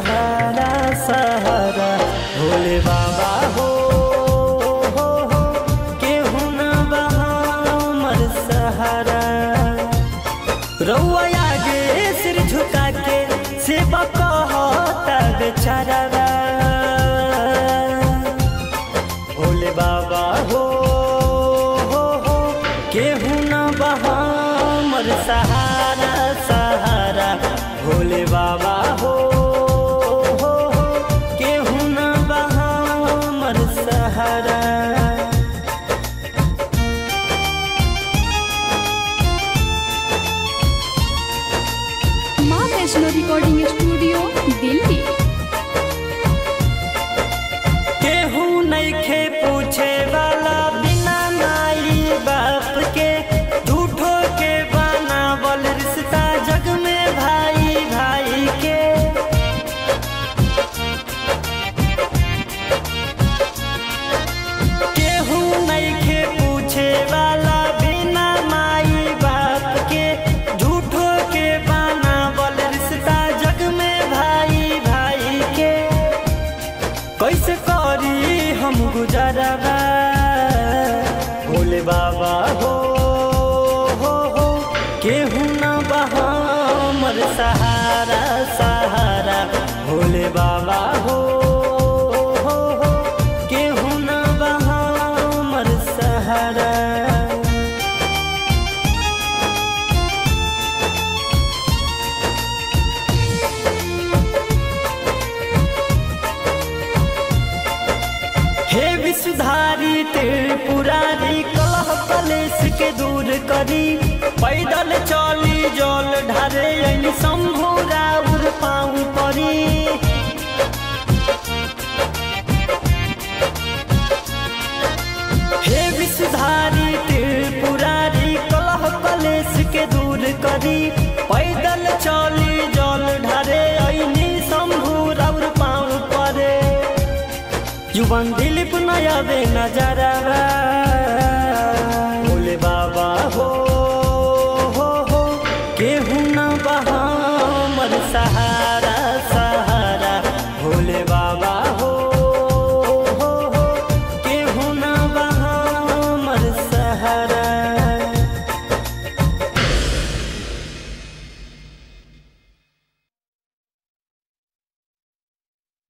सहारा सहारा भोले बाबा हो हो हो केहू न बहा हमर सहारा रउआ आगे सिर झुका के सेवा कहता बेचारा भोले बाबा हो हो हो केहू न बहा हमर सहारा सहारा भोले बाबा हो हो हो केहू न बहा हमर सहारा माँ वैष्णो रिकॉर्डिंग स्टूडियो दिल्ली केहू नइखे पूछे वाला बिना माई बाप के झूठो के बनावल रिश्ता जग में भाई भाई के केहू नइखे पूछे वाला बिना माई बाप के झूठो के बनावल रिश्ता जग में भाई भाई के कैसे करी हम गुजरबा भोले बाबा हो हो हो केहू न बहा हमर सहारा सहारा भोले बाबा हो हो हो केहू न बहा हमर सहारा हे विषधारी त्रिपुरारी कलह कलेश के दूर करी पैदल चली जल ढारे अइनी शंभु राउर पाऊ परी हे विषधारी त्रिपुरारी कलह कलेश के दूर करी पैदल चली जल ढारे अइनी शंभु राउर पाऊ परे युवन दिलीप नयाबे नजरवा भोले बाबा हो